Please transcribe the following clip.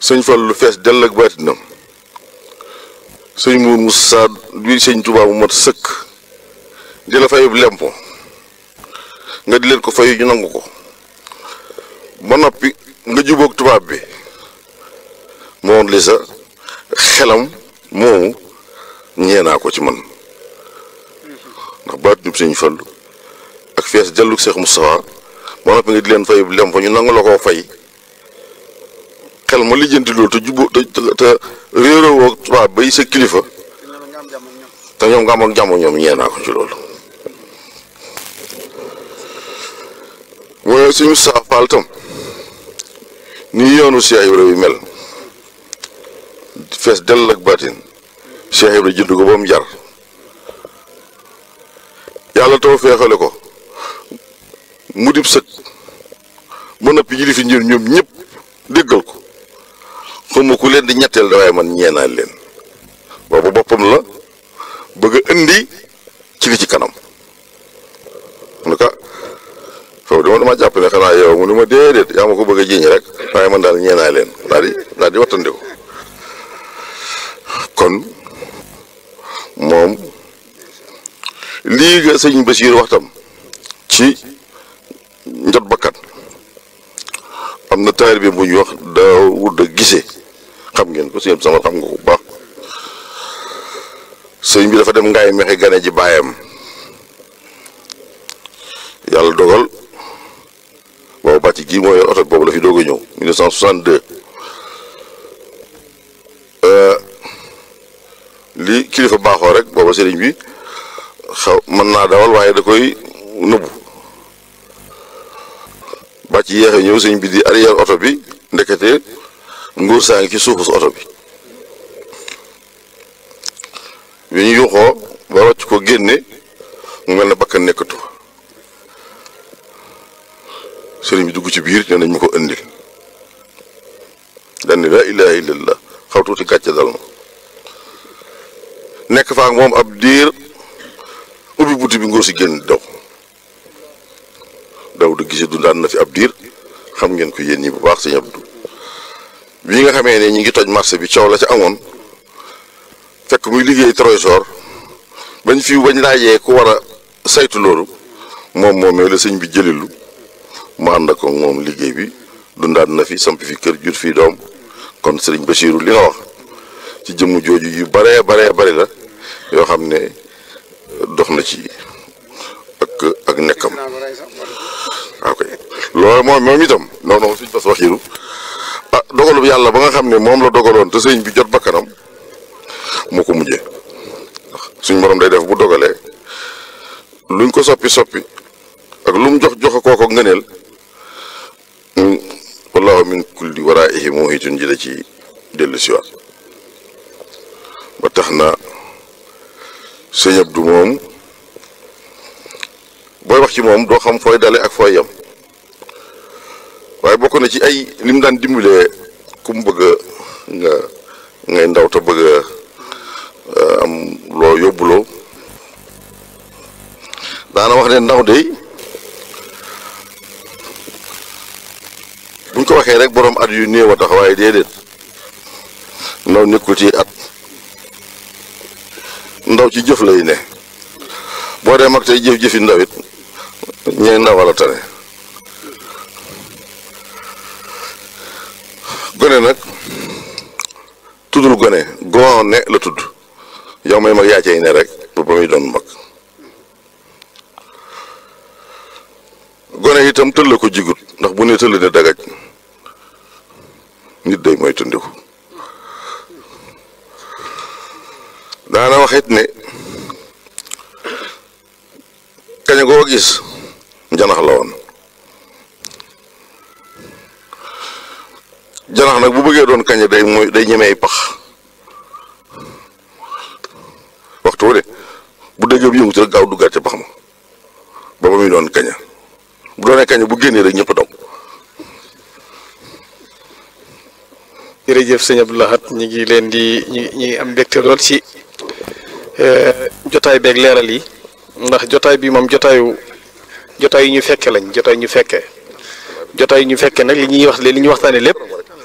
sëñ Fallu lu fees dell ak baatinam sëñ Mour Moussa bi sëñ Tuubaa mu mat sëkk di la fayub lempo nga di leen ko fayu ñu nangu ko ba noppi nga jubóog tubaab bi moom li sa xelam moomu ñeenaa ko ci man ndax baatinub sëñ Fallu ak fees delluk Seex Moustapha ba noppi nga di leen fayub lempo ñu nangu la koo fay xel ma lijjanti loolu te jubóo te te réeroo woo tubaab bay sa kilifa te ñoom nga am ak jàmm ñoom ñeenaa ko ci loolu mooy suñu saafaal tam nii yoonu Cheikh Ibra bi mel fees dell ak baatin Cheikh Ibra jënd ko ba mu jar yàlla taw feexale ko mu dib sëkk ba noppi ji di fi njër ñoom ñëpp déggal ko xawma ku leen di ñetteel da waaye man ñeenaal leen boobu boppam la bëgg a indi ci li ci kanam en tout cas foofu dama dama jàpp ne xanaa yow mu ni ma déedéet yaa ma ko bëgg a jiiñ rek waaye man daal ñeenaa leen daal di daal di wattandiku kon moom lii nga sëñ Basiir waxtam ci njot bakkan am na taalibe bi bu ñuy wax Daawuda Gise xam ngeen ko sëñ sama xam nga ko bu baax sëñ bi dafa dem ngaay mexe gane ji baayam yàlla dogal boobu bàcc gii mooy oto boobu la fi doog a ñëw 1962 li kilifa baaxoo rek booba sëriñ bi xaw mën naa dawal waaye da koy nëbbu bàcc yéexe ñëw sëñ bi di arrière oto bi ndekete nguur saa ngi ci suufu oto bi bi ñu yuuxoo ba wàcc ko génne mu mel ne bakkan nekkatu sëriñ bi dugg ci biir ne nañ ma ko indil dañ ne laa ilaha illallah xaw tuuti gàcce dal ma nekk faak moom ab diir ubbi buti bi ngóor si génn daw daw du gise dundaan na fi ab diir xam ngeen ko yéen ñi bu baax sëñ Abdou bii nga xamee ne ñi ngi toj marché bi coow la ca amoon fekk muy liggéey trésor bañ fi bañ laajee ku war a saytu loolu moom moomee la sëñ bi jëlilu mu ànd ak moom liggéey bi dundaat na fi samp fi kër jur fii doom kon sëriñ Bachirou li nga wax ci jëmm jooju yu baree baree bari la yoo xam ne dox na ci ak ak nekkam ok loolu moom moom itam non non suñ bas waxiru ah dogalu yàlla ba nga xam ne moom la dogaloon te sëñ bi jot bakkanam moo ko mujjee suñ borom day def bu dogalee luñ ko soppi soppi ak lu mu jox jox kooko ngëneel wallahu min kulli waraihi muhitun ji da ci dellu siwaat ba tax na sëñ Abdu moom booy wax ci moom doo xam fooy dale ak fooy yem waaye bokk na ci ay li mu daan dimbalee ku mu bëgg nga ngay ndaw te bëgg am loo yóbbuloo daana wax ne ndaw de buñ ko waxee rek borom at yu néew a tax waaye déedéet ndaw nekkul ci at ndaw ci jëf lay ne boo dee mag tey jëf jëfi ndaw it ñee ndaw wala tane gone nag tuddul gone gone la tudd yow may mag yaa cay ne rek ba ba muy doon mag gone itam tëll ko jigut ndax bu ne tëll ne dagaj nit day mooy tundiku daana waxit ne kaña goo gis janax la woon janax nag bu bëggee doon kaña day mooy day ñemee pax waxtu wu de bu déggee bu yëngu ci rek gaaw duggaat ca pax ma ba ba muy doon kaña bu doonee kaña bu génnee rek ñëpp daw jërëjëf sëñ Abdou Lahad ñu ngi leen di ñu ngi am mbégte lool ci jotaay beeg leeral yi ndax jotaay bi moom jotaayu jotaay yu ñu fekke lañ jotaay ñu fekke jotaay yu ñu fekke nag li ñuy wax li ñu waxtaane lépp